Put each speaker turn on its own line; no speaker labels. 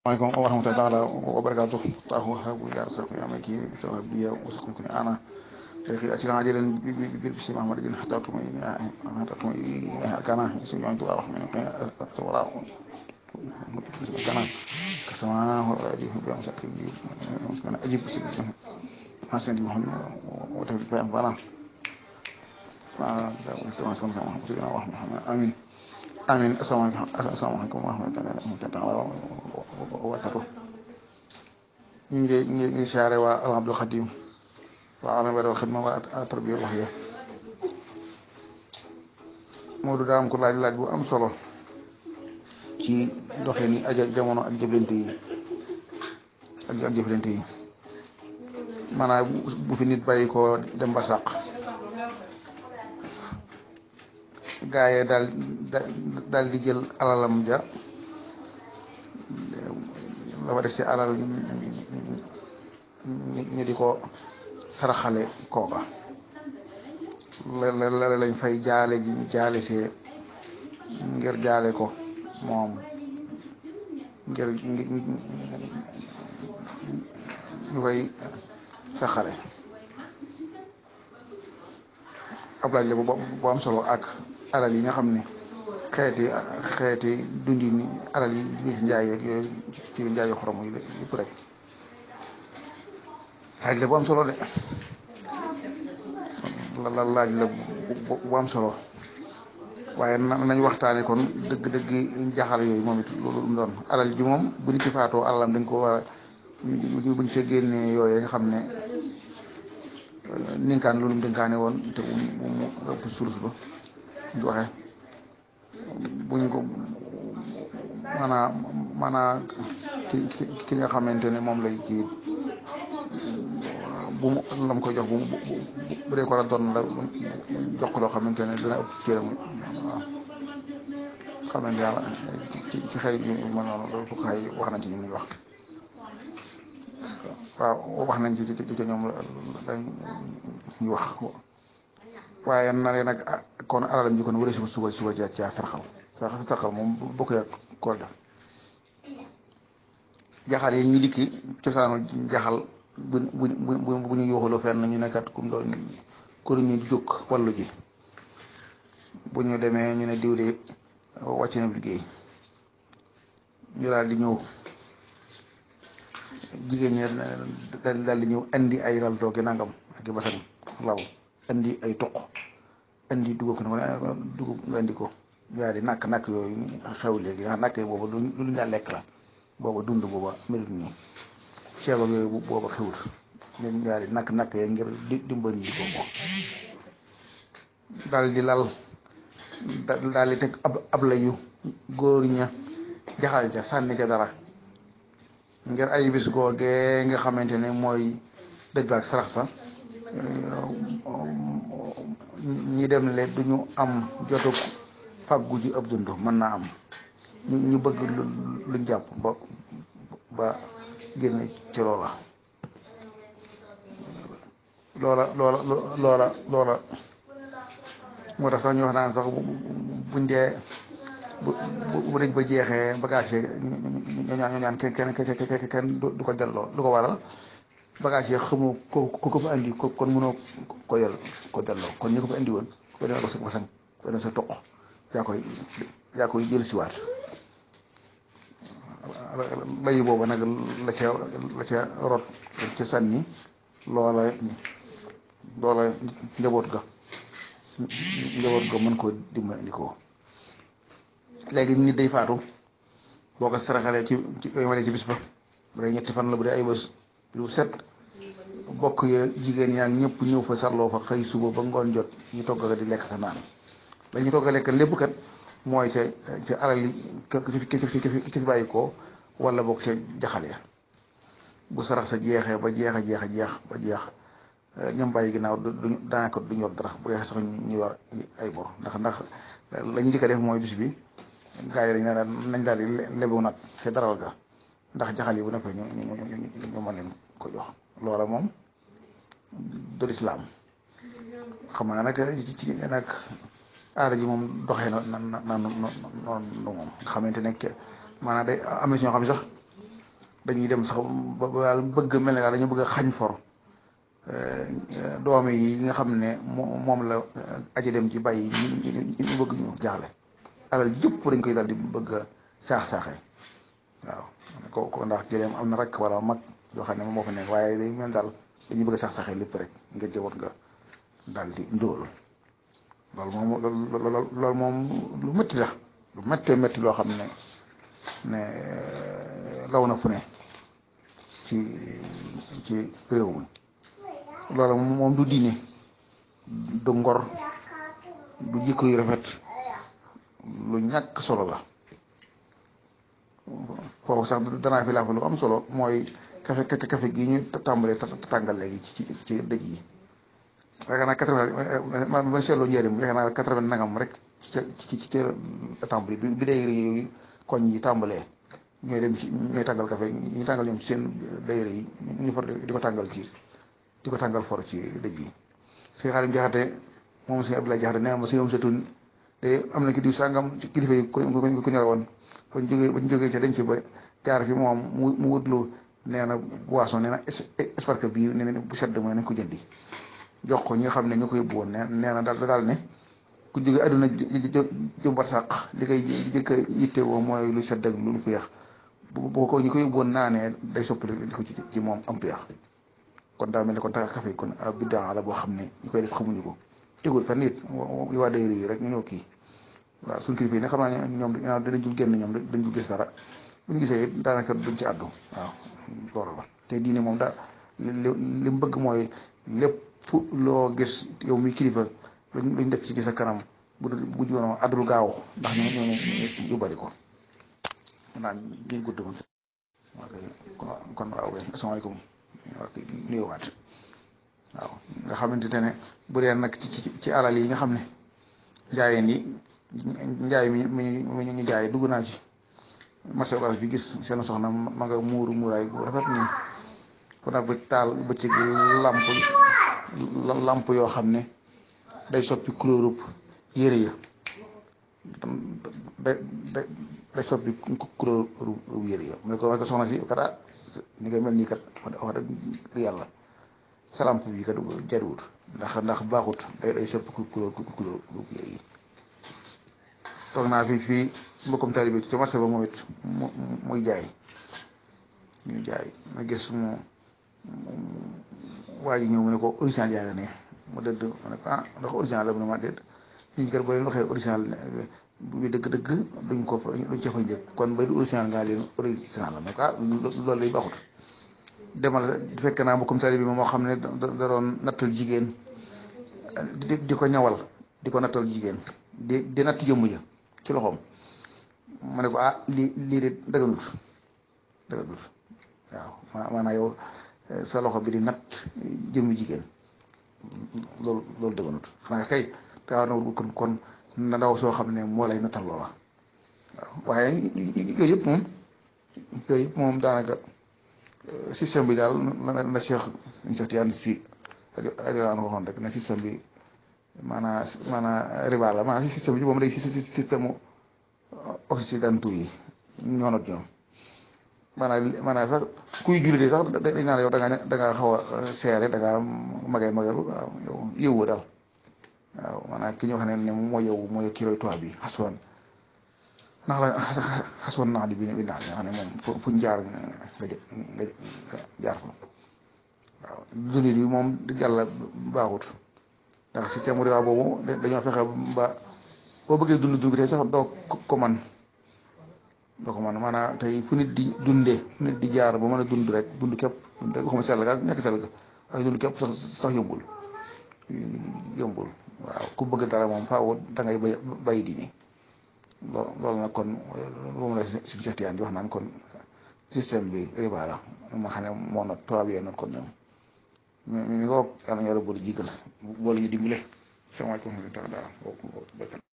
waaleykum wa rahmatullahi taala wa barakaatu taahu habu ya rasul ya maki tawa biya usukun kun ana akhi asila ajilan bi bi bi Muhammad bin hatta tuma hatta tuma kana isim yang tuwa min tawara kana kasama wa aji bi amsakin bi kana ajib bi hasan di Muhammad wa tabi fa bana fa da wa sama sama wa Muhammad amin amin asalaamaaleykum wa rahmatullahi taala wa barakatuh ñu ngi ñu ngi siyaare waa al Abdul Xadim waa alam wal xidma waa tarbiya ruhiya Moodu daa am ko laaj laaj bu am solo ci doxee ni aja jamono ak jëflante yi ak ak jëflante yi maanaam bu fi nit bàyyi ko dem ba sàq gaa yi daal daal di jël alalam ja la fa des ci alal ñu di ko saraxale kooka la la lañ fay jaale ji jaale see ngir jaale ko moom ngir ñu koy saxale ab laaj la bu am solo ak alal yi nga xam ne xeeti xeeti dundi ni alal yi jóge ci njaay yeeg yooyu ci njaayu xorom yi yëpp rek laaj la bu am solo de la laaj la bu am solo waaye nañ waxtaane kon dëgg-dëgg jaxal yooyu moom it loolu mu doon alal ji moom bu nit ki faatoo alalam dañ ko war a buñ ca génnee yooyu nga xam ne ninkaan loolu mu dénkaane woon te mu mu ëpp sulus ba ñu waxee buñ ko maanaam maanaam ki ki nga xamante ne moom lay kii bu mu lam koy jox bu mu bu dee ko la doon la jox loo xamante ne dina ëpp cëram waaw xamante yàlla ci ci xel yu ma noonu loolu fukk xay wax nañ ci ñu muy wax waaw wax nañ ci ci ci ñoom dañ ñu wax waaye na nag kon alalam ji kon wëree suba suba suba ja ca sarxal sarxal sarxal moom bokk yaa kool def jaxal yi ñu dikki cosaanu jaxal bu bu bu bu ñu yooxaloo fenn ñu nekkat kum doon kuru ñu jóg wallu ji bu ñu demee ñu ne diwle wàcc na liggéey ñu daal di ñëw jigéen ñi daal di ñëw andi ay lal tooge nangam ak i basan lal andi ay toq andi dugub ko dugub nga andi ko yaa di nakk nakk yooyu xew léegi ndax nakk yi booba lu lu nga lekk la booba dund booba melut nii ceeb ak yooyu booba xewut ñun yaa di nakk nakk yee ngir dimbali ñu ko moom daal di lal daal di teg ab ab layu góor ña jaxal ca sànni ca dara ngir ay bis googee nga xamante ne mooy dëj ba ak sarax sa ñi dem le duñu am jotuk fàggu ji ab dund mën naa am ñu ñu bëgg luñ jàpp ba ba génn ci loola loola loola loola loola moo tax sax ñu wax naan sax buñ dee bu bu dëj ba jeexee bagage yi ñu ñaan kenn kenn kenn kenn du ko delloo lu ko waral bagage yi xamoo ko ko ko fa andi ko kon mënoo ko yel ko delloo kon ñu ko fa andi woon ko demee ba sa basang ko demee sa toq yaa koy yaa koy jël si waat layu booba nag la ca la ca rot ca sànni loola loola njaboot ga njaboot ga mën koo dimbali ko léegi nit day faatu boo ko saraxalee ci ci yemale ci bis ba bu dee ñetti fan la bu dee ay bés lu set bokk ya jigéen ñaa ñëpp ñëw fa sarloo fa xëy suba ba ngoon jot ñu togg di lekk te naan la ñu togg lekk lépp kat mooy ca ca alal yi ki fi bàyyi ko wala boog ca jaxal ya bu sarax sa jeexee ba jeex a jeex a jeex ba jeex ñoom bàyyi ginnaaw du daanaka du yor dara bu yeexee sax ñu yor ay bor ndax ndax la ñu njëkk a def mooy bis bi gaa yi dañ ne nañ daal di lebu nag ca daral ga ndax jaxal yi bu nekkee ñu ñu ñu ñu mën leen ko jox loola moom du lislaam xam naa nag ci ci nag aada ji moom doxee na na na noonu moom nga xamante ne maanaam day am na si ñoo xam ne sax dañuy dem sax ba daal bëgg mel ne daal dañu bëgg a xañ for doom yi nga xam ne moom la aji dem ci bàyyi ñu bëgg ñu jaaxle alal jëpp dañ koy daal di bëgg a saax-saaxee waaw ko ko ndax jëleem am na rek wala mag yoo xam ne moo fa nekk waaye day mel daal dañuy bëgg a saax-saaxee lépp rek ngir jëwoot nga daal di ndóol loolu moom loolu moom lu métti la lu méttee métti loo xam ne ne law na fu ne ci ci réew mi loolu moom du diine du ngor du jikko yu rafet lu ñàkk solo la foofu sax danaa fi laa fa lu am solo mooy kafe kafe gi ñu tàmbalee tàngal léegi ci ci dëj yi yaakaar naa quatre-vingt ma ma seetloo njëriñ yaakaar naa quatre-vingt nangam rek ci ci ci tàmbali bi bi day yooyu koñ yi tàmbalee ñooy dem ci ñooy tàngal kafe ñu tàngal ñoom ci seen dayre yi ñu for di ko tàngal ci di ko tàngal for ci dëj bi si xaarim jaxate moom si Abdoulaye jaxate nee ma si yoom setun te am na ki diw sàngam ci kilifa yi ko ko ñore woon bañ jógee bañ jógee ca dañ ci ba jaar fi moom mu mu wutlu nee na boisson nee na esparque bii nee na bu sedd mooy nañ ko jëndi jox ko ñi nga xam ne ñu koy yóbbu woon nee na daal daal ne ku jóge àdduna jëm barsàq li koy jëkk a yittewoo mooy lu sedd ak lu féex bu bu ko ñu koy yóbbu woon naanee day soppali li ko ci ci moom am féex kon daa mel ne kon tax café kon biddaa la boo xam ne ñu koy def xamuñu ko tegul fan nit waa dayri yi rek ñu ñëw kii waaw suñu kilifa yi ne xam naa ñoom dinañ dul génn ñoom dañ dul gis dara bu ñu gisee daanaka duñ ci àddu waaw loolu la te diine moom daa li li mu bëgg mooy lépp loo gis yow mi kilifa luñ luñ def ci sa kanam bu dul bu joonoo àddul gaaw ndax ñu ñu ñu bari ko naan ñuy gudd ma kon kon waaw asalaamaaleykum waaw nuyuwaat waaw nga xamante ne bu dee nag ci ci ci alal yi nga xam ne njaayeen yi njaay mi mi ñu jaay dugg naa ci marché occas bi gis seen soxna ma nga muuru muuraay bu rafet nii kon nag bi taal bëccëg lamp lamp yoo xam ne day soppi couleur yére ya day day day soppi couleur yére ya mu ne ko ma ko soxna si kat ah ni nga mel nii kat wax dëgg yàlla sa lamp bi kat jariwut ndax ndax baaxut day day soppi couleur couleur yére yi toog naa fi fii mbokkum taalibe bi ci marché ba moom it mu muy jaay ñuy jaay ma gis mu waa ji ñëw mu ne ko original yaa nga ne mu dëdd ma ne ko ah ndax original la mu ne ma déet nit ñi kat boo leen waxee original bi dëgg-dëgg duñ ko fa duñ ca fa njëkk kon bay du original ngaa leen original la ma ne ko ah loolu lay baaxut demal fekk naa mbokkum taalibe bi moo xam ne da doon nattal jigéen di di ko ñawal di ko nattal jigéen di di natt jëmm ja ci loxoom ma ne ko ah lii lii de dëgganut dëgganut waaw maanaam yow sa loxo bi di natt jëmmi jigéen loolu loolu dëgganut xanaa kay daa na kon kon na ndaw soo xam ne moo lay nattal loola waaw waaye yooyu yëpp moom yooyu yëpp moom daanaka système bi daal na na Cheikh Cheikh Tidiane si ak waxoon rek na système bi maanaam maanaam riba la maanaam système bi moom day système occidentaux yi ñoo not ñoom maanaam maanaam sax kuy jullit sax dañ naan yow da nga da nga xaw a seere da nga magay magay waaw yow yëwoo daal waaw maanaam ki ñu wax ne ne mooy yow mooy kiroy toit bi xaswan ndax la xaswan naa di bi bi naan nga xam ne moom fu ñu jaar nga nga jaar fa waaw jullit bi moom yàlla baaxut ndax système riba boobu dañoo fexe ba boo bëggee dund dund bi tey sax doo ko man doo ko man maanaam tey fu nit di dundee fu nit di jaar ba mën a dund rek dund képp dund rek waxuma sell ga ñàkk sell ga waaye dund képp sax sax yombul yombul waaw ku bëgg dara moom faaw da ngay bay bay di ni loolu nag kon moom la suñu Cheikh Tidiane di wax naan kon système bi riba la ma xam ne moo not tubaab yee not kon ñoom mi mi ko yàlla ñu war a boole jigal boole ñu dimbale sama ko tax daal